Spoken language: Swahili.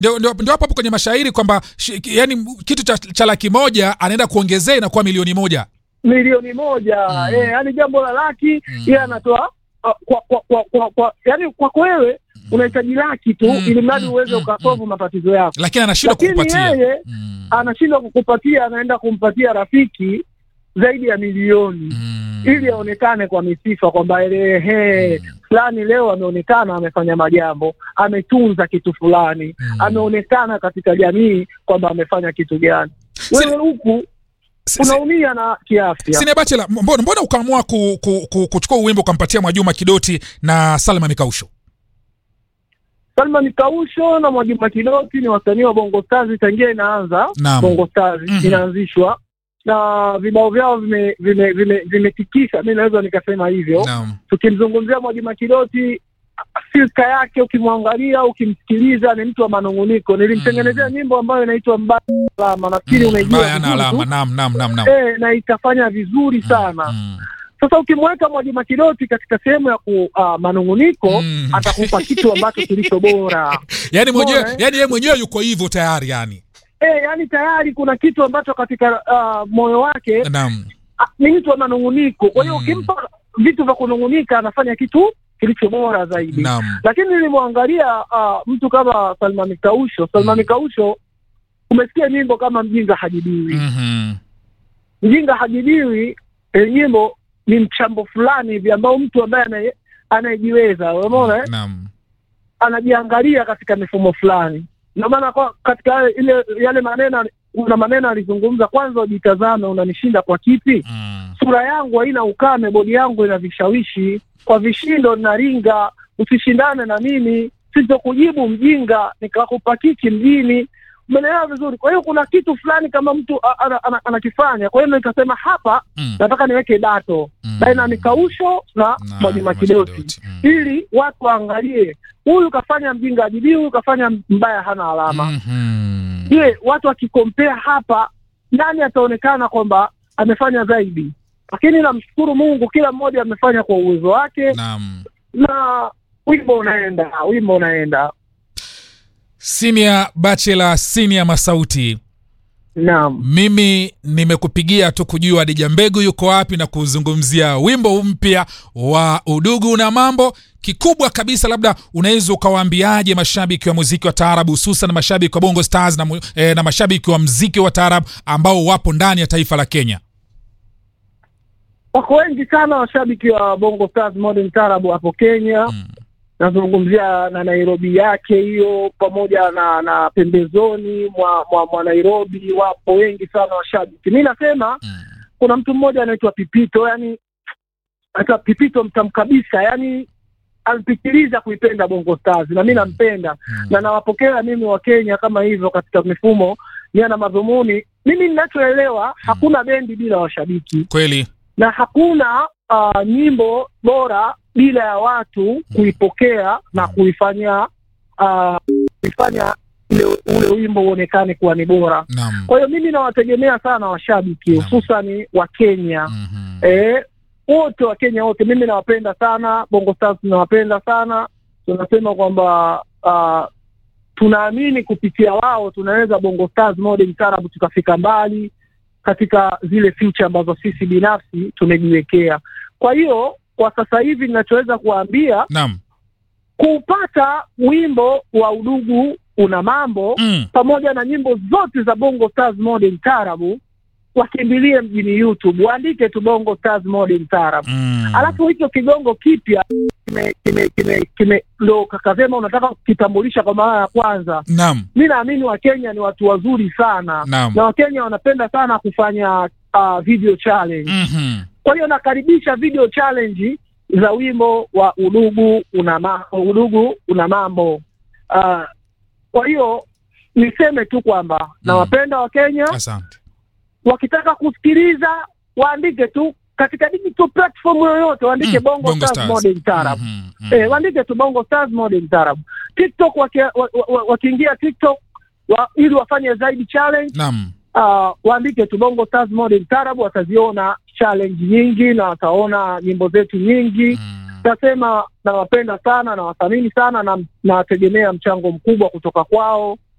ndio ndio ndio hapo hapo kwenye mashairi kwamba shi- yani kitu cha, cha laki moja anaenda kuongezea inakuwa milioni moja milioni moja Mm. eh, yani jambo la laki Mm. yeye anatoa uh, kwa kwa kwa, kwa, kwa yani kwako wewe unahitaji laki tu Mm, ili mradi mm, uweze mm, ukasolve matatizo yako lakini anashindwa lakini kukupatia yeye Mm. anashindwa kukupatia anaenda kumpatia rafiki zaidi ya milioni Mm. ili aonekane kwa misifa kwamba ehe Mm. fulani leo ameonekana amefanya majambo ametunza kitu fulani Mm. ameonekana katika jamii kwamba amefanya kitu gani wewe huku Si- si- unaumia na kiafya Sine Bachela, mbona, mbona ukaamua ku, ku, ku, kuchukua wimbo ukampatia Mwajuma Kidoti na Salma Mikausho? Salma Mikausho na Mwajuma Kidoti ni wasanii wa Bongo Stars tangia inaanza Naam. Bongo Stars Mhm. inaanzishwa na vibao vyao vimetikisa vime, vime, vimetikisa, mi naweza nikasema hivyo. Naam. Tukimzungumzia Mwajuma Kidoti, silka yake ukimwangalia, ukimsikiliza, ni mtu wa manunguniko. Nilimtengenezea nyimbo ambayo inaitwa Mbaya na Alama, nafikiri unaijua Mbaya na vizuri alama. tu. Naam, naam, naam, naam. Eh, na ikafanya vizuri sana. Mm. Sasa ukimweka Mwajuma Kidoti katika sehemu ya ku, uh, manunguniko Mm. atakupa kitu ambacho kilicho bora. Yaani mwenyewe, Bora, eh? yaani yeye mwenyewe yuko hivyo tayari yani. Eh, yani tayari kuna kitu ambacho katika uh, moyo wake Naam. ah, ni mtu wa manunguniko. Kwa hiyo Mm. ukimpa vitu vya kunungunika anafanya kitu kilicho bora zaidi. Naam. Lakini nilimwangalia uh, mtu kama Salma Mikausho. Salma Mm. Mikausho, umesikia nyimbo kama mjinga hajibiwi. Mhm. Mjinga hajibiwi, eh, nyimbo ni mchambo fulani hivi ambao mtu ambaye anaye- anayejiweza, umeona eh? Naam. anajiangalia katika mifumo fulani. Ndio maana kwa katika yale- ile yale maneno, kuna maneno alizungumza, kwanza ujitazame, unanishinda kwa kipi? Mm. Sura yangu haina ukame, bodi yangu ina vishawishi, kwa vishindo ninaringa, usishindane na mimi, sitokujibu mjinga, nikakupa kiki mjini. Umeelewa vizuri? Kwa hiyo kuna kitu fulani kama mtu a- ana- ana- anakifanya. Kwa hiyo nikasema hapa Mm. nataka niweke dato Mm. baina ya Mikausho na Na Mwajuma Kidoti Kidoti. Mm. ili watu waangalie huyu kafanya mjinga ajibii, huyu kafanya mbaya hana alama. Mhm. Je, watu wakikompea hapa, nani ataonekana kwamba amefanya zaidi? Lakini namshukuru Mungu, kila mmoja amefanya kwa uwezo wake, Naam. na wimbo unaenda, wimbo unaenda. Senior Bachelor, Senior Masauti. Naam, Mimi nimekupigia tu kujua Dija Mbegu yuko wapi na kuzungumzia wimbo mpya wa Udugu na Mambo. Kikubwa kabisa, labda unaweza ukawaambiaje mashabiki wa muziki wa taarabu, hususan mashabiki wa Bongo Stars na, mu- eh, na mashabiki wa mziki wa taarabu ambao wapo ndani ya taifa la Kenya? wako wengi sana washabiki wa Bongo Stars Modern Taarab hapo Kenya. Mm. Nazungumzia na Nairobi yake hiyo pamoja na na pembezoni mwa, mwa, mwa Nairobi, wapo wengi sana washabiki. Mi nasema Mm. kuna mtu mmoja anaitwa Pipito, yani anaitwa Pipito mtam kabisa, yani alipitiliza kuipenda Bongo Stars na mi nampenda Mm. na nawapokea mimi wa Kenya kama hivyo katika mifumo nia na madhumuni. Mimi ninachoelewa hakuna bendi bila washabiki Kweli. na hakuna uh, nyimbo bora bila ya watu kuipokea na kuifanya uh, kuifanya ile ule wimbo uonekane kuwa ni bora. Naam. Kwa hiyo mimi nawategemea sana washabiki Naam. hususani wa Kenya Mhm. eh, wote wa Kenya wote, mimi nawapenda sana. Bongo Stars tunawapenda sana, tunasema kwamba uh, tunaamini kupitia wao tunaweza Bongo Stars Modern Taarab tukafika mbali katika zile future ambazo sisi binafsi tumejiwekea. Kwa hiyo kwa sasa hivi ninachoweza kuwaambia Naam. kupata wimbo wa udugu una mambo Mm. pamoja na nyimbo zote za Bongo Stars Modern Taarab, wakimbilie mjini YouTube, waandike tu Bongo Stars Modern Taarab. Mm. Alafu hicho kigongo kipya kime kime kime kime ndo kakasema unataka kukitambulisha kwa mara ya kwanza. Naam. Mi naamini Wakenya ni watu wazuri sana Naam. na Wakenya wanapenda sana kufanya uh, video challenge. Mhm. Kwa hiyo nakaribisha video challenge za wimbo wa udugu una ma, udugu una mambo uh, kwa hiyo niseme tu kwamba nawapenda Wakenya Asante. wakitaka kusikiliza waandike tu katika digital platform yoyote waandike Mm, Bongo, Bongo Stars, Stars. Modern Taarab. Mhm. Mhm. Eh, waandike tu Bongo Stars Modern Taarab. TikTok wakia- wa- wa- wa- wakiingia TikTok wa, ili wafanye zaidi challenge Naam. uh, waandike tu Bongo Stars Modern Taarab, wataziona challenge nyingi na wataona nyimbo zetu nyingi. Mm. Nasema nawapenda sana, nawathamini sana na nawategemea mchango mkubwa kutoka kwao